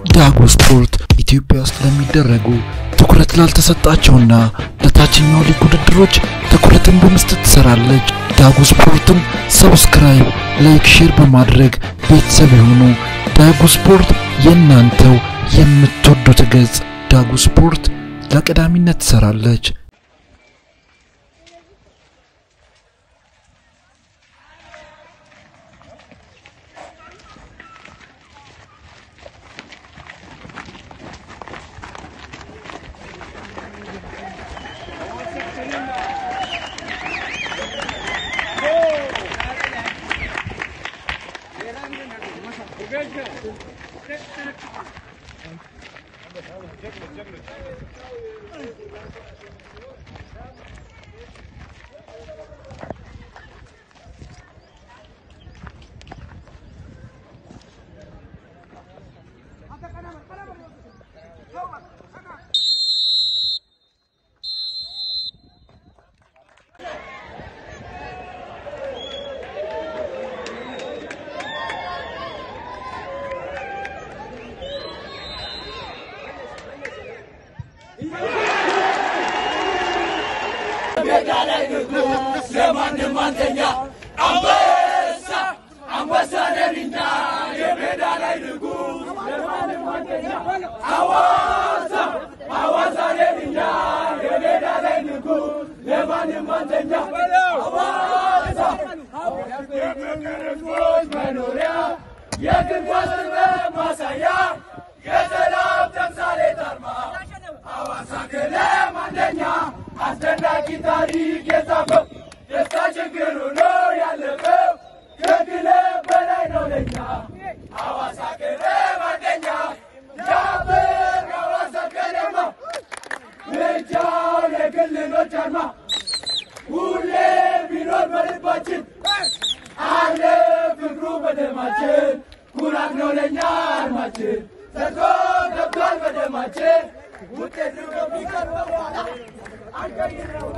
ዳጉ ስፖርት ኢትዮጵያ ውስጥ ለሚደረጉ ትኩረት ላልተሰጣቸውና ለታችኛው ሊግ ውድድሮች ትኩረትን በመስጠት ትሰራለች። ዳጉ ስፖርትን ሰብስክራይብ፣ ላይክ፣ ሼር በማድረግ ቤተሰብ የሆኑ ዳጉ ስፖርት የእናንተው የምትወዱት ገጽ ዳጉ ስፖርት ለቀዳሚነት ትሰራለች። ለማንም አንተኛ አንበሳ አንበሳ ነንኛ የሜዳ ላይ ንጉስ ለማንም አንተኛ አዋሳ አዋሳ ነንኛ የሜዳ ላይ ንጉስ ለማንም አንተኛ አዋሳ የፍቅር ሕዝቦች መኖሪያ የእግር ኳስ ጥበብ ማሳያ የሰላም ተምሳሌት አርማ ሐዋሳ ከለም አንደኛ አስደናቂ ታሪክ የጻፈው ደስታ ችግር ሆኖ ያለፈው ከክለብ በላይ ነው ለኛ ሐዋሳ ከለም አንደኛ ያበር ሐዋሳ ከነማ ምርጫው የክልሎች አርማ ሁሌ ቢኖር በልባችን አለ ፍቅሩ በደማችን ኩራት ነው ለኛ አርማችን ሰርቶ ገብቷል በደማችን ውጤቱ ከሚቀርበው በኋላ አንቀይረው